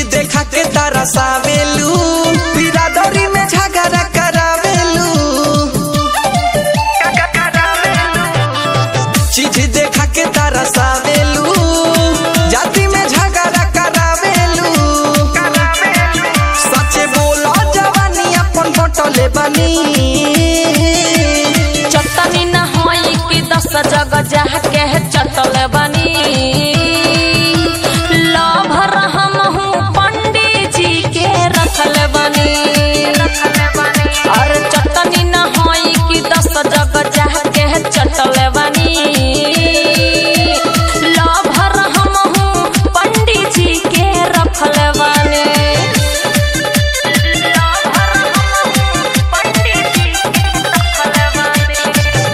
देखा के तरसावेलू बिरादरी में झगड़ा करावेलू चीज देखा के तरसावेलू जाति में झगड़ा करावेलू सचे बोला जवानी अपन बटले बनी चटनी न होई कि दस जग जाके चटल बनी लभर हम हूँ पंडित जी के रखल बनी और चटनी न होई कि दस जग जाके चटल बनी लभर हम हूँ पंडित जी के रखल बनी लभर हम हूँ पंडित जी के रखल बनी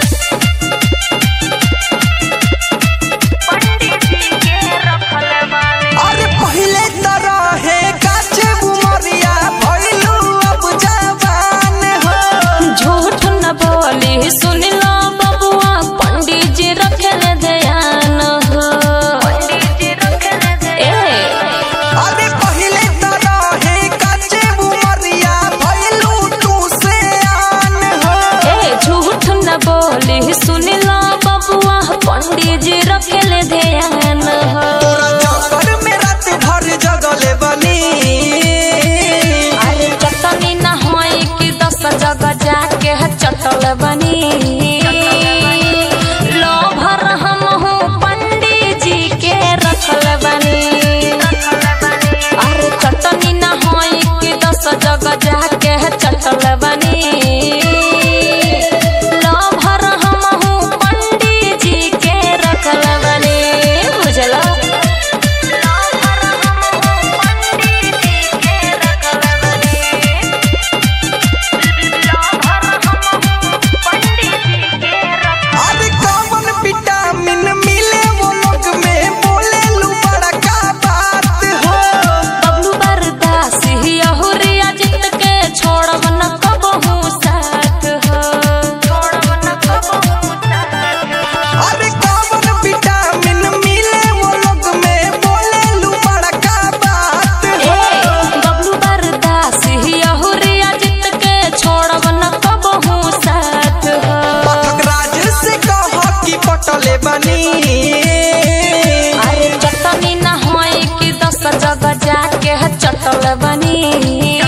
पंडित जी के रखल बानी अरे पहले तरह है काचे बुमरिया भइलू अब जवान हो झूठ न बोली सुन लो बबुआ पंडित जी रखल ध्यान हो ए, अरे पहले तरह है काचे बुमरिया भइलू तू से आन हो ए, झूठ न बोली सुन लो बबुआ पंडित जी रखल ध्यान हो तोरा चक्कर में रात भर जगले बनी अरे चटनी न होई कि दस जगह जाके चटल बनी लो भर हम हूँ पंडित जी के रखल बनी अरे चटनी न होई कि दस जगह जाके चटल बनी लो भर हम हूँ पंडित जी के रखल बनी बुझला लो भर हम हूँ पंडित जी के रखल बनी लो भर हम हूँ पंडित जी के रखल अरे कौन विटामिन मिले वो लोग में बोले लू बड़ा का बात हो बबलू बरदास ही अहुरिया जित के छोड़ब न कबहू साथ हो छोड़ब न कबहू साथ हो अरे कौन विटामिन मिले वो लोग में बोले लू बड़ा का बात ए हो बबलू बरदास ही अहुरिया जित के छोड़ब न कबहू साथ हो पाठक राज से कह कि पटले बनी अरे चटनी न होई कि दस जगह जाके चटल बनी